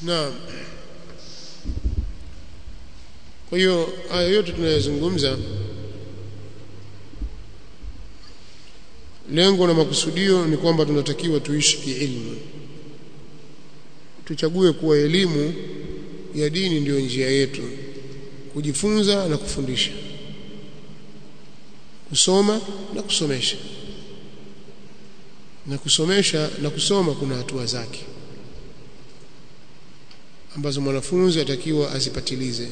Naam. Kwa hiyo haya yote tunayozungumza lengo na makusudio ni kwamba tunatakiwa tuishi kiilmu. Tuchague kuwa elimu ya dini ndiyo njia yetu. Kujifunza na kufundisha. Kusoma na kusomesha. Na kusomesha na kusoma kuna hatua zake ambazo mwanafunzi atakiwa azipatilize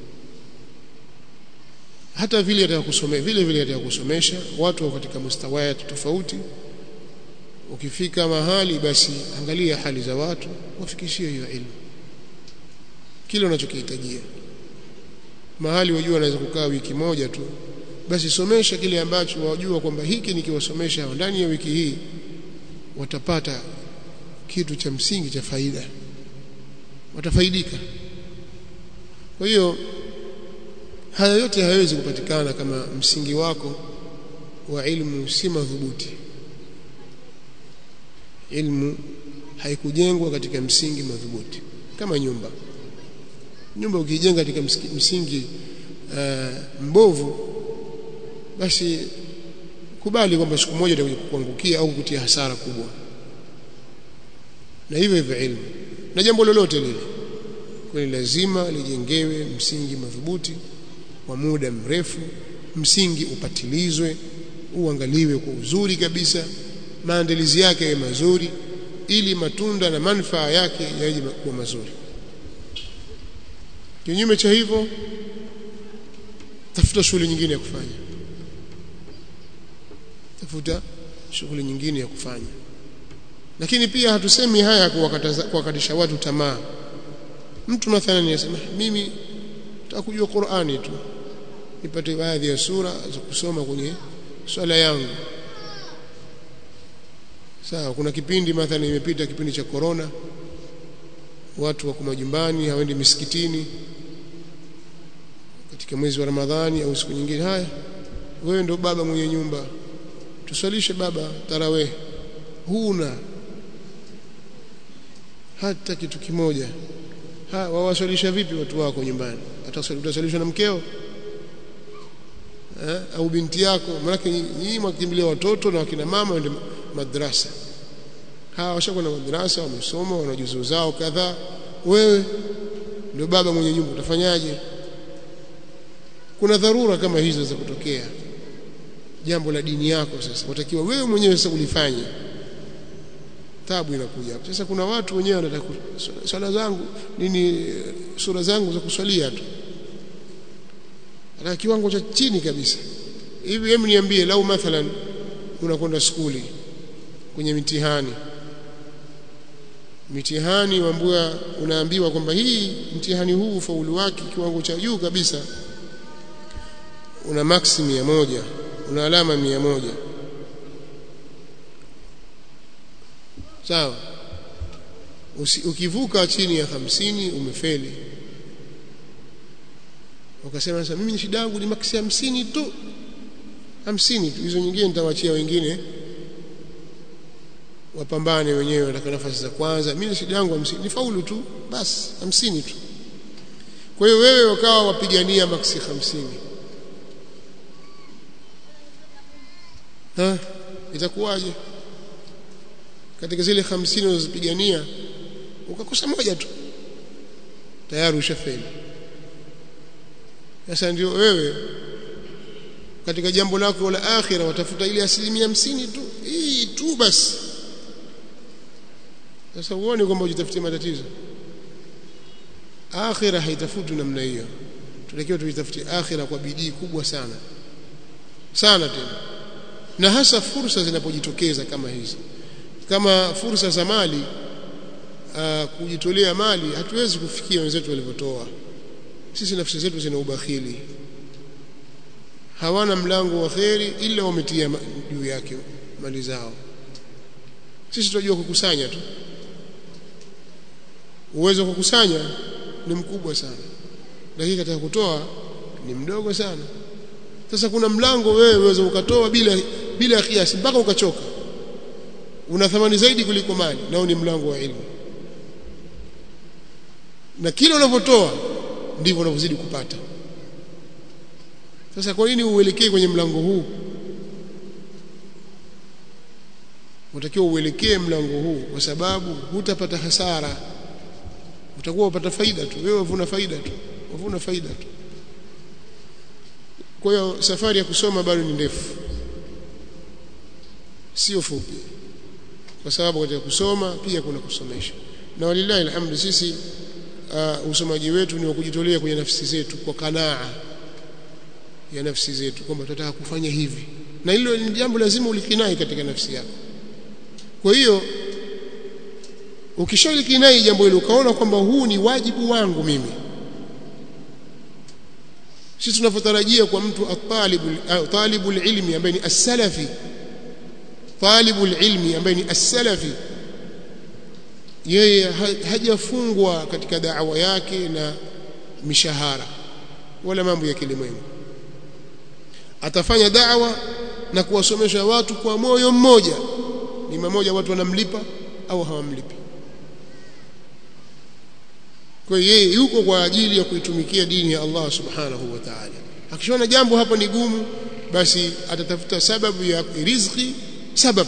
hata vile atakusomea vile vile atakusomesha watu katika mustawayat tofauti ukifika mahali basi angalia hali za watu wafikishie hiyo elimu kile unachokihitajia mahali wajua anaweza kukaa wiki moja tu basi somesha kile ambacho wajua kwamba hiki nikiwasomesha ndani ya wiki hii watapata kitu cha msingi cha faida watafaidika kwa hiyo haya yote hayawezi kupatikana kama msingi wako wa ilmu si madhubuti ilmu haikujengwa katika msingi madhubuti kama nyumba nyumba ukijenga katika msingi uh, mbovu basi kubali kwamba siku moja itakuja kukuangukia au kukutia hasara kubwa na hivyo hivyo ilmu na jambo lolote lile kwani lazima lijengewe msingi madhubuti wa muda mrefu msingi upatilizwe uangaliwe kwa uzuri kabisa maandalizi yake yawe mazuri ili matunda na manufaa yake yaje kuwa mazuri kinyume cha hivyo tafuta shughuli nyingine ya kufanya tafuta shughuli nyingine ya kufanya lakini pia hatusemi haya kuwakatisha watu tamaa mtu mathalan yasema mimi nitakujua Qur'ani tu nipate baadhi ya sura za kusoma kwenye swala yangu sawa kuna kipindi mathalan imepita kipindi cha corona watu wako majumbani hawaendi misikitini katika mwezi wa Ramadhani au siku nyingine haya wewe ndo baba mwenye nyumba tuswalishe baba tarawih huna hata kitu kimoja ha wawaswalisha vipi watu wako nyumbani utaswalishwa na mkeo eh, au binti yako maana nyinyi mwakimbilia watoto na wakina mama waende madrasa hawa washakwenda madrasa wamesoma wana juzuu zao kadhaa wewe ndio baba mwenye nyumba utafanyaje kuna dharura kama hizo za kutokea jambo la dini yako sasa watakiwa wewe mwenyewe sasa ulifanye tabu inakuja hapo sasa kuna watu wenyewe wanataka swala zangu nini sura zangu za kuswalia tu ana kiwango cha chini kabisa hivi hebu niambie lau mathalan unakwenda skuli kwenye mitihani mitihani wambua unaambiwa kwamba hii mtihani huu ufaulu wake kiwango cha juu kabisa una maksi mia moja una alama mia moja sawa ukivuka chini ya hamsini umefeli wakasema sasa mimi ni shida yangu ni maksi hamsini tu hamsini tu hizo nyingine nitawachia wengine wapambane wenyewe wataka nafasi za kwanza mimi shida yangu hamsini ni faulu tu basi hamsini tu kwa hiyo wewe wakawa wapigania maksi hamsini ha itakuwaje katika zile hamsini unazopigania ukakosa moja tu tayari ushafeli sasa ndio wewe katika jambo lako la akhira watafuta ile asilimia hamsini tu hii tu basi sasa uone kwamba ujitafutie matatizo akhira haitafuti namna hiyo tunatakiwa tuitafutie akhira kwa bidii kubwa sana sana tena na hasa fursa zinapojitokeza kama hizi kama fursa za mali uh, kujitolea mali hatuwezi kufikia wenzetu walivyotoa sisi nafsi zetu zina ubakhili hawana mlango wa kheri ila wametia juu yake mali zao sisi tunajua kukusanya tu uwezo wa kukusanya ni mkubwa sana lakini katika kutoa ni mdogo sana sasa kuna mlango wewe uweza ukatoa bila bila kiasi mpaka ukachoka una thamani zaidi kuliko mali nao ni mlango wa ilmu na kile unavyotoa ndivyo unavyozidi kupata sasa kwa nini uelekee kwenye mlango huu unatakiwa uelekee mlango huu kwa sababu hutapata hasara utakuwa upata faida tu wewe uvuna faida tu uvuna faida tu kwa hiyo safari ya kusoma bado ni ndefu sio fupi kwa sababu katika kusoma pia kuna kusomesha na walillahi alhamdu sisi uh, usomaji wetu ni wa kujitolea kwenye nafsi zetu kwa kanaa ya nafsi zetu kwamba tunataka kufanya hivi na hilo ni jambo lazima ulikinai katika nafsi yako kwa hiyo ukishalikinai jambo hilo ukaona kwamba huu ni wajibu wangu mimi sisi tunavyotarajia kwa mtu atalibu talibu ilmi ambaye ni as-salafi talibu ilmi ambaye ni as-salafi yeye hajafungwa katika da'wa yake na mishahara wala mambo ya kilimwengu atafanya da'wa na kuwasomesha watu kwa moyo mmoja ni mmoja watu wanamlipa au hawamlipi kwa hiyo yeye yuko kwa ajili ya kuitumikia dini ya Allah subhanahu wa ta'ala akishaona jambo hapo ni gumu basi atatafuta sababu ya riziki sababu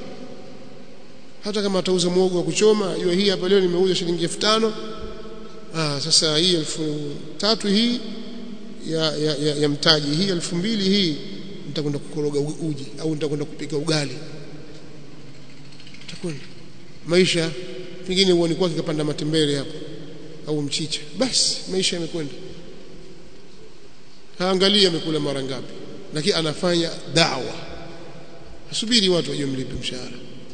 hata kama atauza mwogo wa kuchoma hiyo hii hapa leo nimeuza shilingi 5000 ah sasa hii elfu tatu hii ya, ya, ya, ya mtaji hii elfu mbili hii nitakwenda kukoroga uji au nitakwenda kupika ugali takwenda maisha pengine uone kwake kapanda matembele hapo au mchicha basi maisha yamekwenda haangalia amekula mara ngapi lakini anafanya dawa asubiri watu waje mlipe mshahara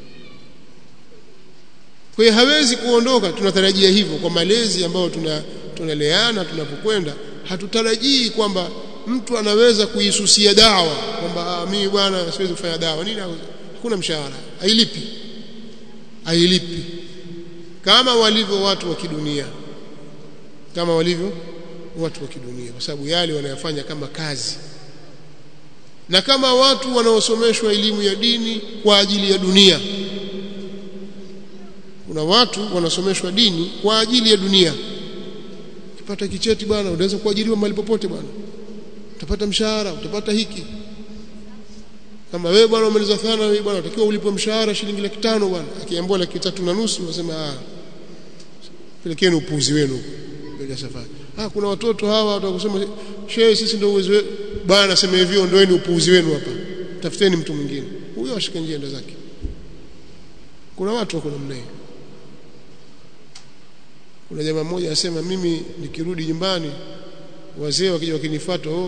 kwa hiyo hawezi kuondoka tunatarajia hivyo kwa malezi ambayo tuna tunaleana tunapokwenda hatutarajii kwamba mtu anaweza kuisusia dawa kwamba mimi bwana siwezi kufanya dawa nini hakuna mshahara hailipi hailipi kama walivyo watu wa kidunia kama walivyo watu wa kidunia kwa sababu yale wanayofanya kama kazi na kama watu wanaosomeshwa elimu ya dini kwa ajili ya dunia kuna watu wanasomeshwa dini kwa ajili ya dunia ukipata kicheti bwana unaweza kuajiriwa mahali popote bwana utapata mshahara utapata hiki kama wewe bwana umaliza thana wewe bwana unatakiwa ulipwe mshahara shilingi laki tano bwana akiambiwa laki tatu na nusu unasema ah pelekeni upuzi wenu bila safari ah kuna watoto hawa watakusema shehe sisi ndio uwezo bwana anasema hivyo ndoeni upuuzi wenu hapa tafuteni mtu mwingine huyo ashike njia enda zake kuna watu wako namna hiyo kuna jamaa mmoja anasema mimi nikirudi nyumbani wazee wakija wakinifuata oh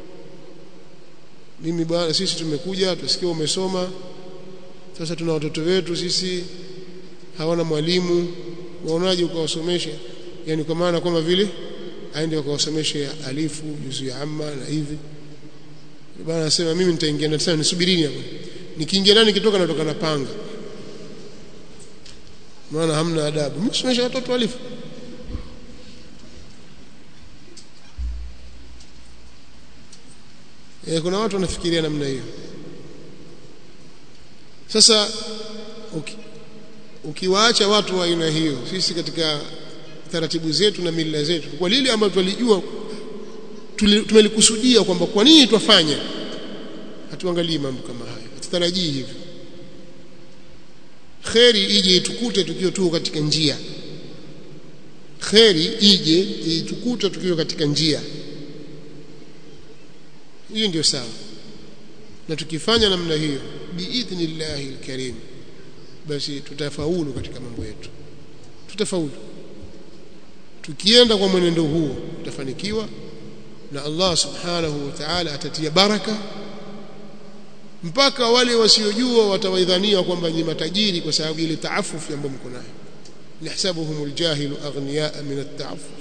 mimi bwana sisi tumekuja tusikie umesoma sasa tuna watoto wetu sisi hawana mwalimu waonaje ukawasomesha yani kwa maana kama vile aende akawasomeshe alifu juzu ya amma na hivi bwana anasema mimi nitaingia na tena nisubirini hapo nikiingia ndani nikitoka natoka na panga maana hamna adabu msomesha watoto alifu e, kuna watu wanafikiria namna hiyo sasa uki, ukiwaacha watu wa aina hiyo sisi katika taratibu zetu na mila zetu kwa lile ambalo tulijua tumelikusudia kwamba kwa nini twafanya hatuangalii mambo kama hayo hatutarajii hivyo kheri ije itukute tukiwa tu katika njia kheri ije itukute tukiwa katika njia hiyo ndio sawa na tukifanya namna hiyo biidhnillahi alkarim basi tutafaulu katika mambo yetu tutafaulu tukienda kwa mwenendo huo tutafanikiwa na Allah subhanahu wa ta'ala atatia baraka mpaka wale wasiojua watawaidhania kwamba ni matajiri kwa sababu ile taafufu ambayo mko nayo yahsabuhum aljahilu aghniyaa min at-ta'affuf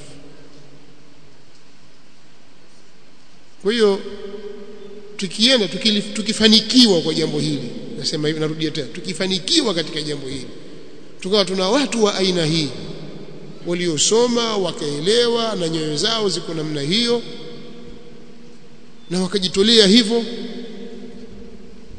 kwa hiyo tukienda tukifanikiwa kwa jambo hili nasema hivi narudia tena tukifanikiwa katika jambo hili tukawa tuna watu wa aina hii waliosoma wakaelewa na nyoyo zao ziko namna hiyo na wakajitolea hivyo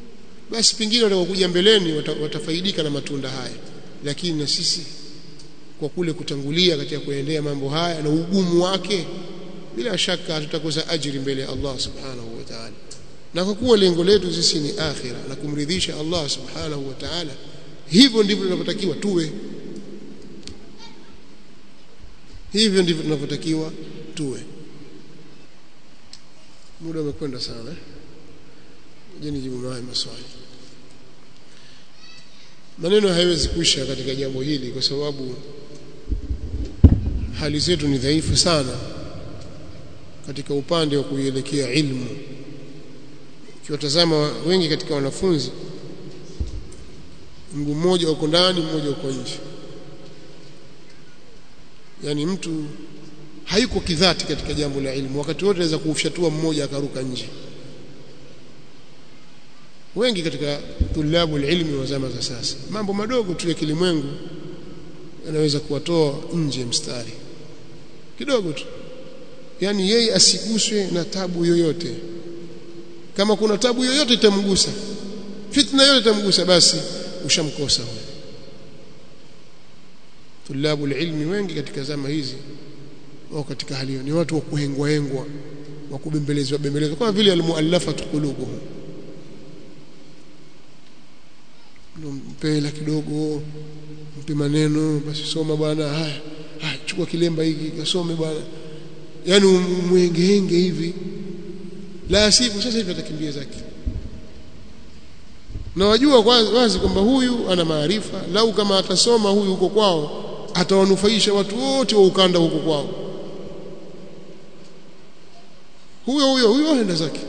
basi pengine watakaokuja mbeleni watafaidika na matunda haya lakini na sisi kwa kule kutangulia katika kuendea mambo haya na ugumu wake bila shaka hatutakosa ajiri mbele ya Allah subhanahu wa ta'ala na kwa kuwa lengo letu sisi ni akhira na kumridhisha Allah subhanahu wa ta'ala hivyo ndivyo tunavyotakiwa tuwe hivyo ndivyo tunavyotakiwa tuwe muda umekwenda sana je nijibu haya maswali maneno hayawezi kuisha katika jambo hili kwa sababu hali zetu ni dhaifu sana katika upande wa kuielekea ilmu ukiwatazama wengi katika wanafunzi mguu mmoja uko ndani mmoja uko nje yani mtu hayuko kidhati katika jambo la ilmu wakati wote anaweza kuufyatua mmoja akaruka nje wengi katika tulabu ilmi wa zama za sasa mambo madogo tu ya kilimwengu yanaweza kuwatoa nje mstari kidogo tu yani yeye asiguswe na tabu yoyote kama kuna tabu yoyote itamgusa fitna yoyote itamgusa basi ushamkosa huyo tulabu ilmi wengi katika zama hizi wao katika hali hiyo ni watu wa kuhengwa hengwa wa kubembelezwa bembelezwa kama vile almuallafatu qulubuhum mpe hela kidogo mpe maneno basi soma bwana haya haya chukua kilemba hiki kasome bwana yani umwengehenge hivi la sivyo sasa hivi atakimbia zake na wajua wazi kwamba huyu ana maarifa lau kama atasoma huyu huko kwao atawanufaisha watu wote wa ukanda huko kwao huyo huyo huyo aenda zake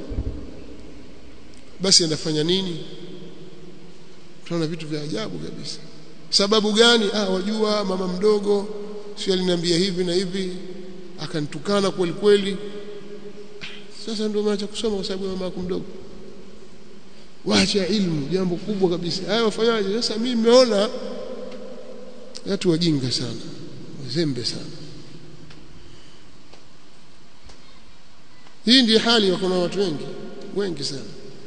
basi anafanya nini tunaona vitu vya ajabu kabisa sababu gani ah wajua mama mdogo sio aliniambia hivi na hivi akanitukana kweli kweli sasa ndio maacha kusoma kwa sababu ya mama yako mdogo waacha ilmu jambo kubwa kabisa haya wafanyaje sasa mimi nimeona watu wajinga sana wazembe sana hii ndiyo hali ya kuna watu wengi wengi sana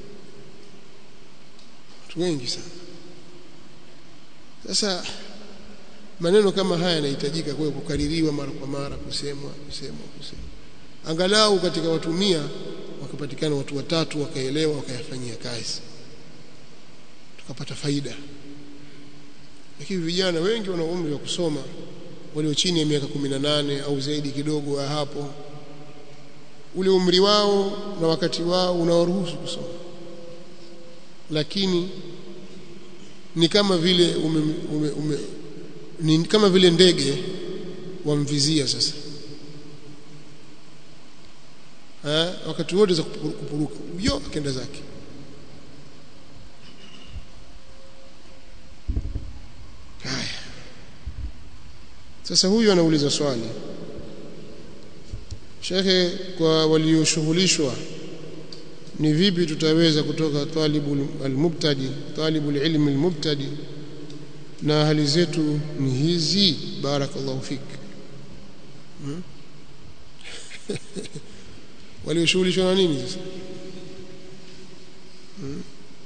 watu wengi sana sasa maneno kama haya yanahitajika kwa kukaririwa mara kwa mara kusemwa kusemwa kusemwa angalau katika watu mia wakapatikana watu watatu wakaelewa wakayafanyia kazi tukapata faida lakini vijana wengi wana umri wa kusoma walio chini ya miaka 18 au zaidi kidogo ya hapo ule umri wao na wakati wao unawaruhusu kusoma lakini ni kama vile ume, ume, ume, ni kama vile ndege wamvizia sasa ha? wakati wote za kupuruka yo akenda zake haya sasa huyu anauliza swali shekhe kwa walioshughulishwa ni vipi tutaweza kutoka talibu almubtadi talibu ilmi almubtadi na hali zetu ni hizi barakallahu fik hmm? walioshughulishwa na nini sasa hmm?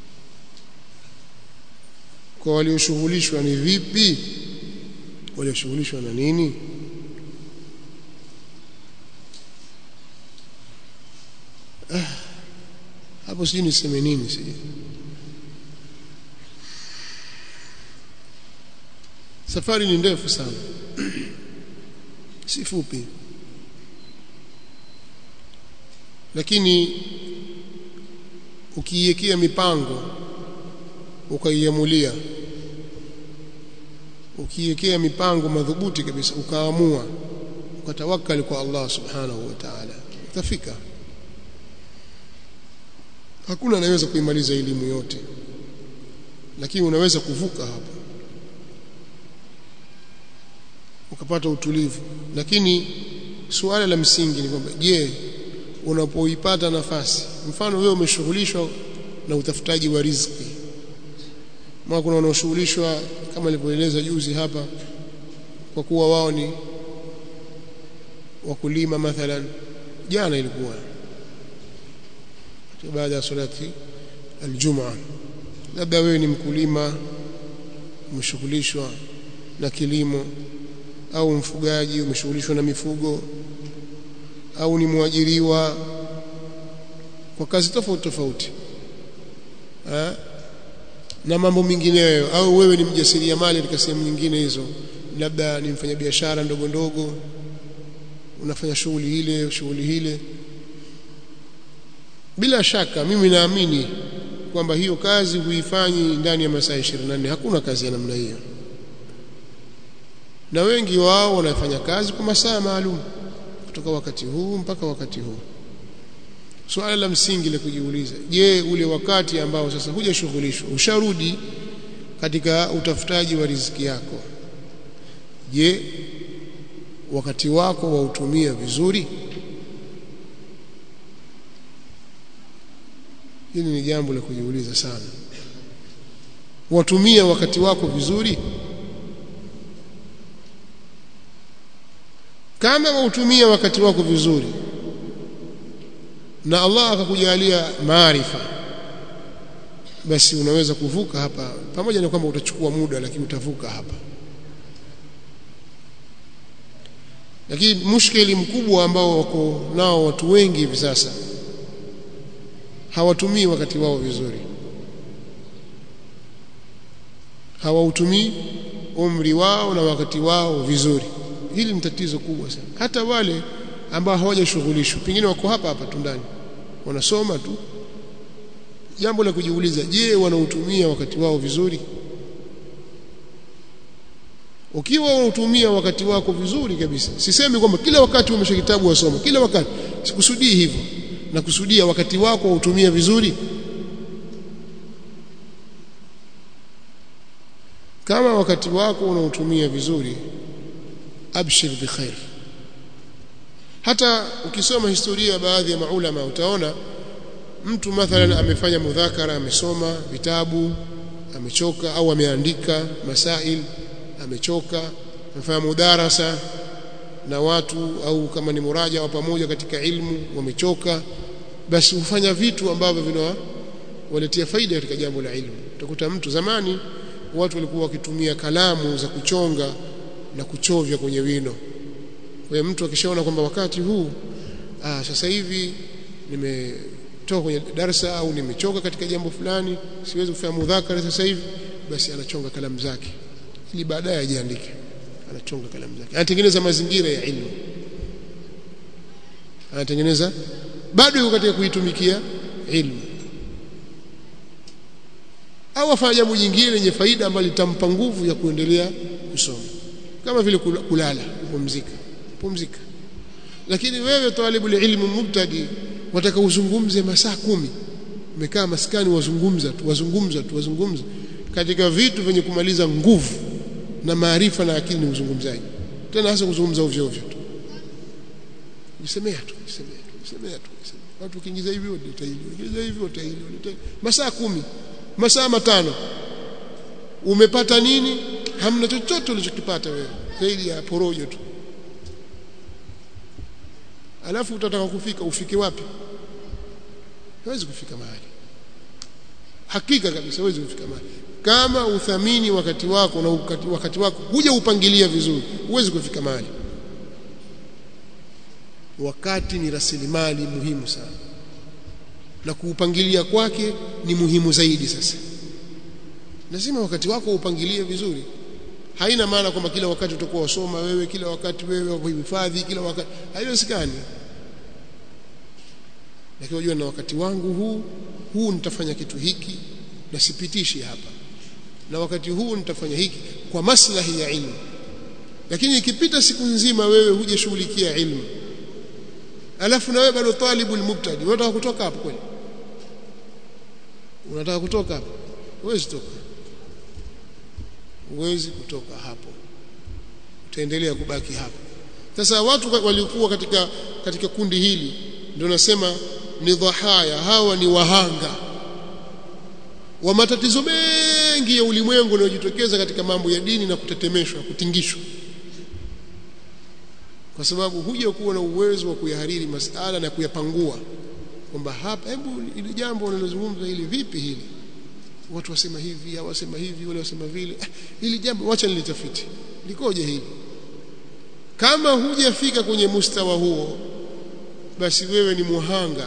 kwa walioshughulishwa ni vipi walioshughulishwa na nini ah, hapo sijui niseme nini sijui safari ni ndefu sana si fupi lakini ukiiwekea mipango ukaiamulia ukiiwekea mipango madhubuti kabisa ukaamua ukatawakali kwa Allah subhanahu wa ta'ala utafika hakuna anayeweza kuimaliza elimu yote lakini unaweza kuvuka hapo ukapata utulivu lakini suala la msingi ni kwamba je unapoipata nafasi mfano wewe umeshughulishwa na utafutaji wa riziki maana kuna wanaoshughulishwa kama nilivyoeleza juzi hapa kwa kuwa wao ni wakulima mathalan jana ilikuwa baada ya salati aljumaa labda wewe ni mkulima umeshughulishwa na kilimo au mfugaji umeshughulishwa na mifugo au ni mwajiriwa kwa kazi tofauti tofauti na mambo mengineyo au wewe ni mjasiriamali katika sehemu nyingine hizo labda ni mfanyabiashara ndogo ndogo unafanya shughuli ile shughuli ile bila shaka mimi naamini kwamba hiyo kazi huifanyi ndani ya masaa 24 hakuna kazi ya namna hiyo na wengi wao wanafanya kazi kwa masaa maalum kutoka wakati huu mpaka wakati huu swala la msingi la kujiuliza je ule wakati ambao sasa hujashughulishwa usharudi katika utafutaji wa riziki yako je wakati wako wautumia vizuri hili ni jambo la kujiuliza sana watumia wakati wako vizuri kama wautumia wakati wako vizuri na Allah akakujalia maarifa basi unaweza kuvuka hapa pamoja na kwamba utachukua muda lakini utavuka hapa lakini mushkeli mkubwa ambao wako nao watu wengi hivi sasa hawatumii wakati wao vizuri hawautumii umri wao na wakati wao vizuri hili ni tatizo kubwa sana hata wale ambao hawajashughulishwa pengine wako hapa hapa tu ndani wanasoma tu jambo la kujiuliza je wanautumia wakati wao vizuri ukiwa unautumia wakati wako vizuri kabisa sisemi kwamba kila wakati umesha kitabu wasoma kila wakati sikusudii hivyo na kusudia wakati wako wautumia vizuri kama wakati wako unautumia vizuri abshir bikhair hata ukisoma historia baadhi ya maulama utaona mtu mathalan amefanya mudhakara amesoma vitabu amechoka au ameandika masail amechoka amefanya mudarasa na watu au kama ni muraja wa pamoja katika ilmu wamechoka basi hufanya vitu ambavyo vinawaletea faida katika jambo la ilmu utakuta mtu zamani watu walikuwa wakitumia kalamu za kuchonga na kuchovya kwenye wino kwa hiyo mtu akishaona kwamba wakati huu ah, sasa hivi nimetoka kwenye darasa au nimechoka katika jambo fulani siwezi kufanya mudhakara sasa hivi basi anachonga kalamu zake ili baadaye ajiandike anachonga kalamu zake anatengeneza mazingira ya ilmu anatengeneza bado yuko katika kuitumikia ilmu au afanya jambo jingine lenye faida ambalo litampa nguvu ya kuendelea kusoma kama vile kulala kupumzika pumzika lakini wewe talibu ilmu mubtadi wataka uzungumze masaa kumi umekaa maskani wazungumza tu wazungumza tu wazungumza katika vitu vyenye kumaliza nguvu na maarifa na akili ni uzungumzaji tena hasa kuzungumza ovyo ovyo tu jisemea tu jisemea tu jisemea tu watu ukiingiza hivi utahili ukiingiza hivi utahili masaa kumi masaa matano umepata nini hamna chochote ulichokipata wewe zaidi ya porojo tu alafu utataka kufika ufike wapi huwezi kufika mahali hakika kabisa huwezi kufika mahali kama uthamini wakati wako na wakati, wakati wako huja upangilia vizuri huwezi kufika mahali wakati ni rasilimali muhimu sana na kuupangilia kwake ni muhimu zaidi sasa lazima wakati wako upangilie vizuri haina maana kwamba kila wakati utakuwa wasoma wewe kila wakati wewe kuhifadhi kila wakati haiwezekani lakini unajua na wakati wangu huu huu nitafanya kitu hiki na sipitishi hapa na wakati huu nitafanya hiki kwa maslahi ya ilmu lakini ikipita siku nzima wewe hujashughulikia ilmu alafu na wewe bado talibul mubtadi unataka kutoka hapo kweli unataka kutoka hapo huwezi toka huwezi kutoka hapo utaendelea kubaki hapo sasa watu walikuwa katika katika kundi hili ndio nasema ni dhahaya hawa ni wahanga wa matatizo mengi ya ulimwengu yanayojitokeza katika mambo ya dini na kutetemeshwa kutingishwa kwa sababu huja kuwa na uwezo wa kuyahariri masala na kuyapangua kwamba hapa hebu ili jambo unalozungumza hili vipi hili watu wasema hivi au wasema hivi wale wasema vile ah, hili jambo wacha nilitafiti likoje hili kama hujafika kwenye mustawa huo basi wewe ni muhanga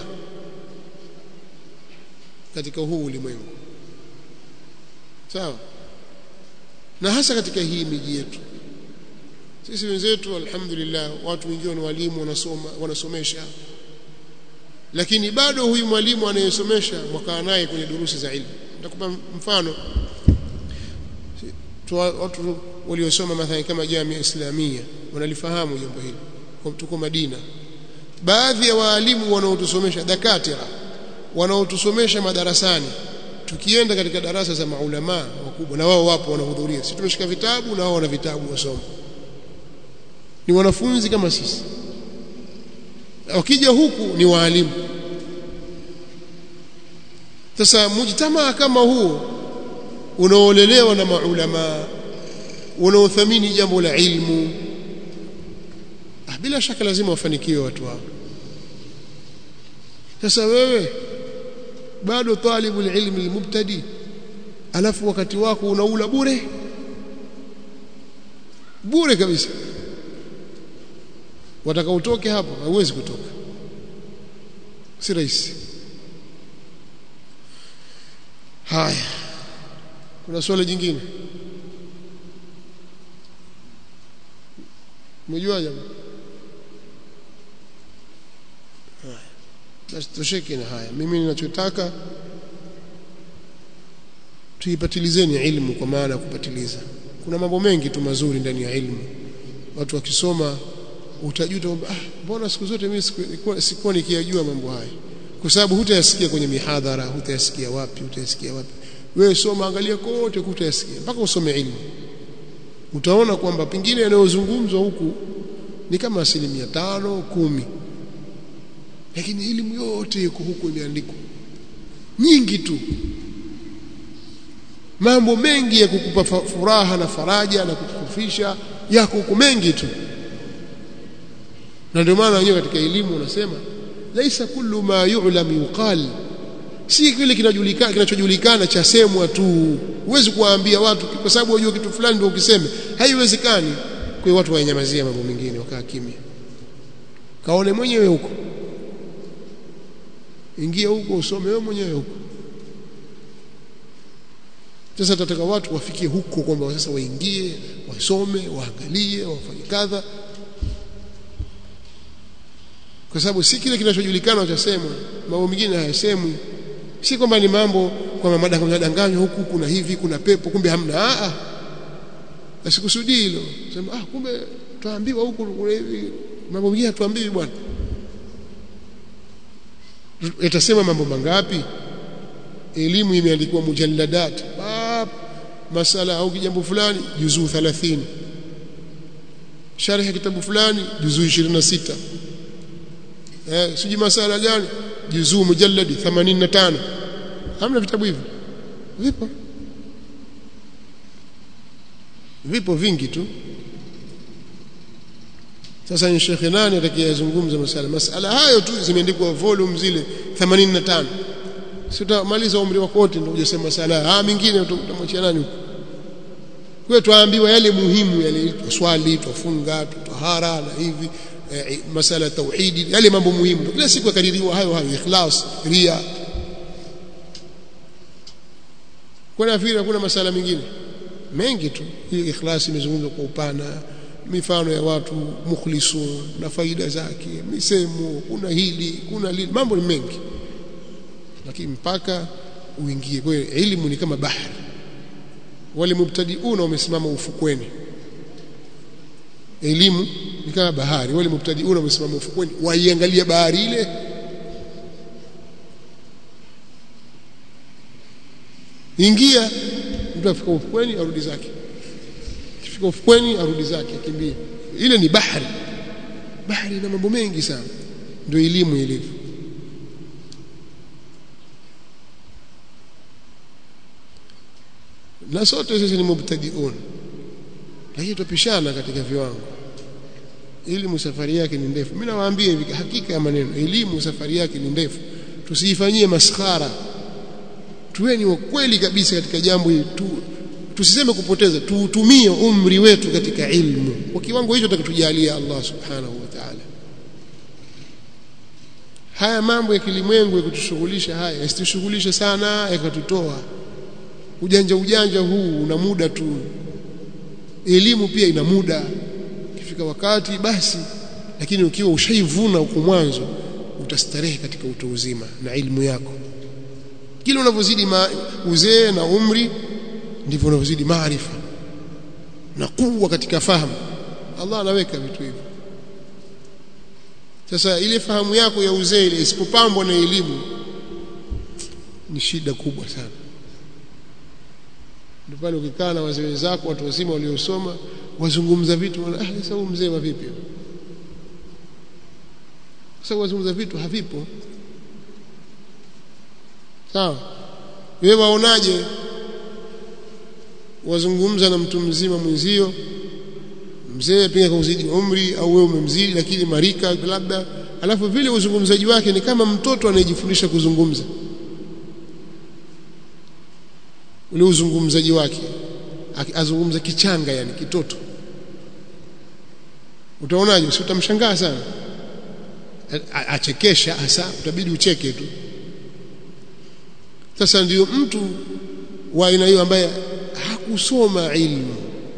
katika huu ulimwengu sawa na hasa katika hii miji yetu sisi wenzetu alhamdulillah watu wengine ni walimu wanasoma wanasomesha lakini bado huyu mwalimu anayesomesha mwakaa naye kwenye durusi za ilmu nitakupa mfano watu waliosoma mathalan kama jamii islamia wanalifahamu jambo hili tuko Madina baadhi ya waalimu wanaotusomesha dakatira wanaotusomesha madarasani tukienda katika darasa za maulama wakubwa na wao wapo wanahudhuria sisi tumeshika vitabu na wao wana vitabu wasoma ni wanafunzi kama sisi wakija huku ni waalimu sasa mujtamaa kama huo unaolelewa na maulama unaothamini jambo la ilmu ah, bila shaka lazima wafanikiwe watu hao sasa wewe bado talibu ilmi almubtadi alafu wakati wako unaula bure bure kabisa wataka utoke hapo hauwezi kutoka si rahisi haya kuna swali jingine umejua jamaa haya basi tosheke na haya mimi ninachotaka tuipatilizeni ilmu kwa maana ya kupatiliza kuna mambo mengi tu mazuri ndani ya ilmu watu wakisoma utajuta kwamba ah mbona siku zote mimi sikuwa, sikuwa nikiyajua mambo haya kwa sababu hutayasikia kwenye mihadhara hutayasikia wapi hutayasikia wapi wewe soma angalia kote hutayasikia mpaka usome ilmu utaona kwamba pengine yanayozungumzwa huku ni kama asilimia tano kumi lakini elimu yote iko huku imeandikwa nyingi tu mambo mengi ya kukupa furaha na faraja na kukufisha yako huku mengi tu na ndio maana wenyewe katika elimu unasema laisa kullu ma yu'lam yuqal si kile kinajulikana kinachojulikana cha semwa tu huwezi kuwaambia watu kwa sababu wajua kitu fulani ndio ukiseme haiwezekani kwa watu wanyamazia mambo mengine wakaa kimya kaone mwenyewe huko ingia huko usome wewe mwenyewe huko sasa tataka watu wafikie huko kwamba sasa waingie wasome waangalie wafanye kadha kwa sababu si kile kinachojulikana chasemwa mambo mengine hayasemwi si kwamba ni mambo kwamba madanganywa huku kuna hivi kuna pepo kumbe hamna a a asikusudii hilo sema ah kumbe tuambiwa huku kuna hivi mambo mengine hatuambiwi bwana yatasema mambo mangapi elimu imeandikwa mujalladat bab masala au kijambo fulani juzuu 30 sharh kitabu fulani juzuu 26 eh siji masala gani juzuu mujalladi 85 hamna vitabu hivi vipo vipo vingi tu sasa ni shekhe nani atakayezungumza masala masala hayo tu zimeandikwa volume zile 85 sitamaliza umri wako wote ndio ujasema masala ah mingine utamwachia nani huko kwa tuambiwa yale muhimu yale swali tufunga tutahara na hivi eh, masala tauhidi yale mambo muhimu kila siku yakadiriwa hayo hayo ikhlas ria kwa nafikiri hakuna masala mengine mengi tu hii ikhlas imezungumzwa kwa upana mifano ya watu mukhlisun na faida zake misemo kuna hili kuna lili mambo ni mengi lakini mpaka uingie kwa hiyo elimu ni kama bahari wale mubtadiuna wamesimama ufukweni elimu ni kama bahari wale mubtadiuna wamesimama ufukweni waiangalia bahari ile ingia mtu afika ufukweni arudi zake akifika ufukweni arudi zake akimbia ile ni bahari bahari ina mambo mengi sana ndio elimu ilivyo na sote sisi ni mubtadiun lakini tupishana katika viwango elimu safari yake ni ndefu mimi nawaambia hivi hakika ya maneno elimu safari yake ni ndefu tusiifanyie maskhara tuweni wa kweli kabisa katika jambo hili tu tusiseme kupoteza tuutumie umri wetu katika ilmu kwa kiwango hicho atatujalia Allah subhanahu wa ta'ala haya mambo ya kilimwengu yakutushughulisha haya yasitushughulishe sana yakatutoa ujanja ujanja huu una muda tu elimu pia ina muda ikifika wakati basi lakini ukiwa ushaivuna huko mwanzo utastarehe katika utu uzima na ilmu yako kila unavyozidi uzee na umri ndivyo unavyozidi maarifa na kuwa katika fahamu Allah anaweka vitu hivyo sasa ile fahamu yako ya uzee ile isipopambwa na elimu ni shida kubwa sana ndio pale ukikaa na wazee wenzako watu wazima waliosoma wazungumza vitu wana ah sasa huyu mzee wa vipi sasa wazungumza vitu havipo sawa wewe waonaje wazungumza na mtu mzima mwenzio mzee pia kauzidi umri au wewe umemzidi lakini marika labda alafu vile uzungumzaji wake ni kama mtoto anayejifundisha kuzungumza ule uzungumzaji wake azungumza kichanga yani kitoto utaonaje si utamshangaa sana achekesha hasa utabidi ucheke tu sasa ndio mtu wa aina hiyo ambaye hakusoma ilmu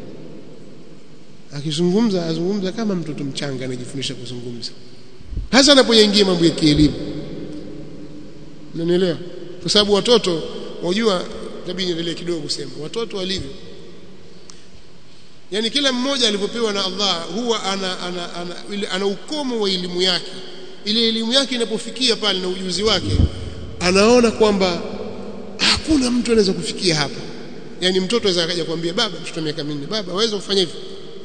akizungumza azungumza kama mtoto mchanga anajifundisha kuzungumza hasa anapoingia mambo ya kielimu unanielewa kwa sababu watoto wajua tabii niendelee kidogo kusema watoto walivyo yani kila mmoja alivyopewa na Allah huwa ana ana, ana, ana, ana ukomo wa elimu yake ile elimu yake inapofikia pale na ujuzi wake anaona kwamba hakuna mtu anaweza kufikia hapa yani mtoto anaweza akaja kwambia baba mtoto miaka minne baba waweza kufanya hivi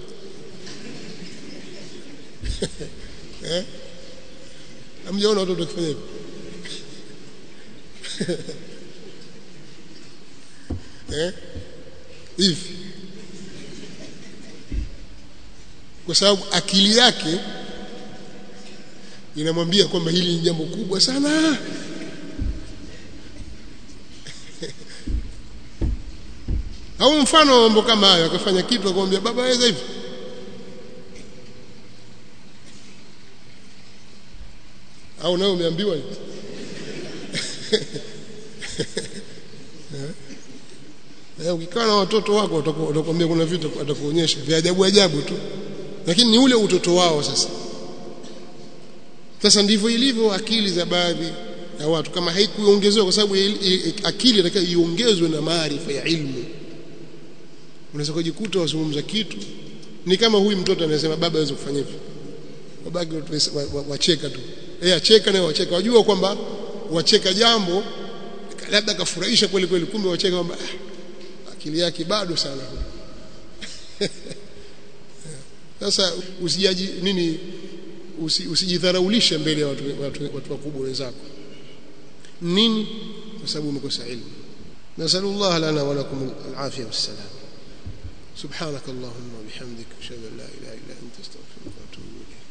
eh amjaona watoto wakifanya hivi eh hivi kwa sababu akili yake inamwambia kwamba hili ni jambo kubwa sana au mfano mambo kama hayo akafanya kitu akamwambia baba waweza hivi au nawe umeambiwa hivi Eh, ukikaa na watoto wako watakwambia kuna vitu atakuonyesha vya ajabu ajabu tu, lakini ni ule utoto wao. Sasa sasa ndivyo ilivyo akili za baadhi ya watu, kama haikuongezewa, kwa sababu akili inatakiwa iongezwe na maarifa ya ilmu. Unaweza kujikuta wazungumza kitu ni kama huyu mtoto anasema baba hawezi kufanya hivi, babake wacheka tu, yeye acheka naye wacheka, wajua kwamba wacheka jambo labda kafurahisha kweli kweli, kumbe wacheka kwamba akili yake bado sana sasa usijaji nini usi, usijidharaulishe mbele ya watu, watu, watu wakubwa wenzako nini kwa sababu umekosa ilmu nasallallahu lana wa lakum alafia wassalam سبحانك اللهم وبحمدك اشهد ان لا اله الا انت استغفرك واتوب اليك